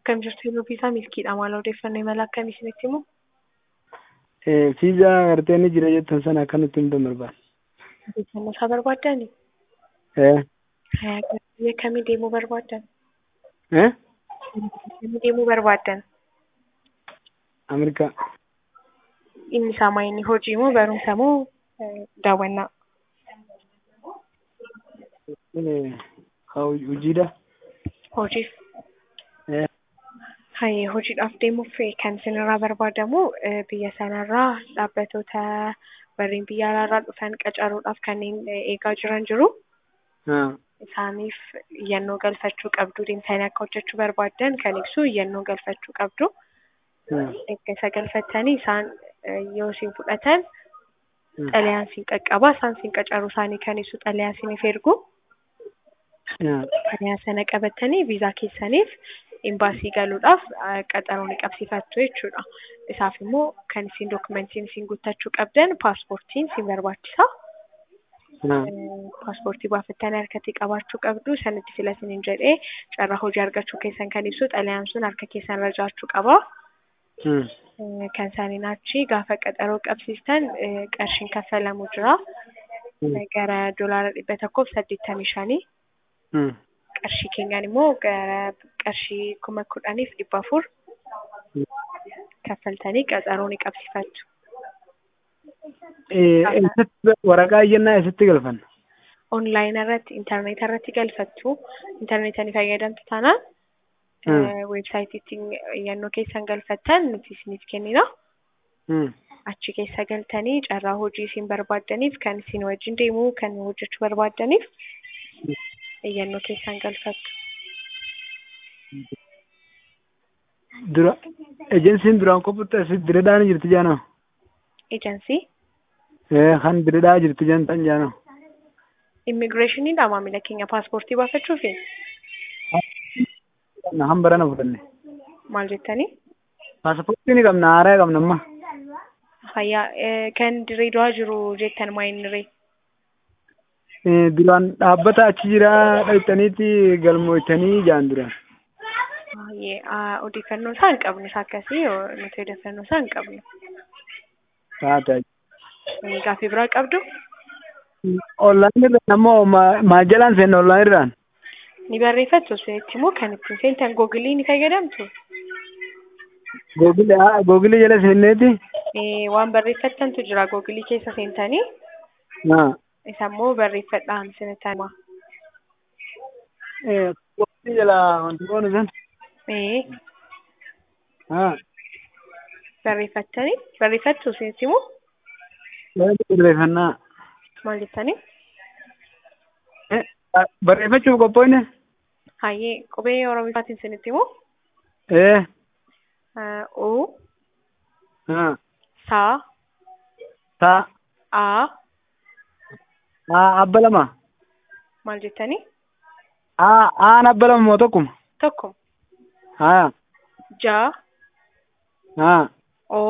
Akkam jirtu yeroo fiizaa milkiidha maal odeeffannoo imala akkamii isinitti himu? Fiizaa gartee inni jira jettan sana akkamitti himuu barbaada? Odeeffannoo isaa barbaaddani? Eh? Biyya kamii deemuu barbaaddan? Eh? Kamii deemuu barbaaddan? Ameerikaa. Inni isaa maayini hojii moo barumsa moo daawwannaa? Hojiidha. Hojiif. Eh? Hayyee hojiidhaaf deemuuf kan isinirraa barbaadamu biyya sanarraa dhaabbatoota warreen biyya alaarraa dhufan qacaruudhaaf kanneen eegaa jiran jiru. Ah. Isaaniif iyyannoo galfachuu qabdu. Deemtanii akka hojjechuu barbaaddan kan ibsu iyyannoo galfachuu qabdu. Ah. Erga isa galfattanii isaan yoo isin fudhatan Mm. xalayaan isin qaqqaba. Isaan isin qacaruu isaanii kan ibsu xalayaa isiniif ergu. Ah. Xalayaa sana qabattanii viizaa keessaniif imbaasii galuudhaaf ah, qaxaroo ni qabsiifattu jechuudha. Isaaf immoo kan isin dokumentiin isin guuttachuu qabdan paaspoortiin isin barbaachisa. Ah. paaspoortii baafattanii harkatti qabaachuu qabdu sanatti fila isiniin jedhee carraa hojii argachuu keessan kan ibsu xalayaan sun harka keessan irra jiraachuu qaba. Mm. Eh, Kan isaaniin achi gaafa qaxaroo qabsiistan eh, qarshiin kaffalamu jira. Mm. Eh, Gara doolaara dhibba tokkoof saddeettamii shanii. Mm. Qarshii keenyaan immoo gara qarshii kuma kudhaniif dhibba afur Mm. kaffaltanii qaxaroo ni qabsiifattu. Eh, eessatti waraqaa iyyannaa eessatti galfanna? Onlaayinii irratti, intarneeta irratti galfattu. Intarneeta ni fayyadamtu taanaan Mm. weebsaayitiitiin iyyannoo keessan galfattan nuti isiniif kennina. Mm. Achi keessa galtanii carraa hojii isin barbaaddaniif kan isin wajjin deemuu kan hojjechuu barbaaddaniif iyyannoo keessan galfattu. Dura ejensiin duraan qophaa'e diradhaan jirti jaanoo? Ejensii Eh, kan diradhaa jirti jantan jaanoo? immigireeshiniidha maamila keenya paaspoortii baafachuufi Han barana fudhanne. maal jettanii? Paaspoortii ni qabna haaraa qabna amma. Fayyaa eh, kan Dirreedawaa jiru jettan maayiniree. Eh, duraan dhaabbata achi jira dhaqxaniiti galmootanii jaan duraan. Baay'ee ah, odeeffannoo isaa hin qabnu isa akkasii yoo nuti odeeffannoo isaa hin qabnu. Taata. Eh, Gaaffii biraa qabdu? Online irraan ammoo ma- maal jalaan seenna online irraan? Ni barreeffattu isinitti immoo kan ittiin seentan googilii ni fayyadamtu. Googile haa googile jala seenneeti? Eh, waan barreeffattantu jira googilii keessa seentanii Haa. isa immoo barreeffadhaan isinitti hima. Eh, googile jala wanti goonu san? Eh, Haa. barreeffattanii barreeffattu isinitti immoo Barreeffannaa. maal jettanii? Eh, barreeffachuuf qophoofne? Hayyee qubee Oromifaatiin isinitti immoo Eh. U, Haa. Saa, Taa. A Haa abba lama. maal jettanii? Haa aan abba lama moo tokkuma? Tokko, Haa. Ja, Haa.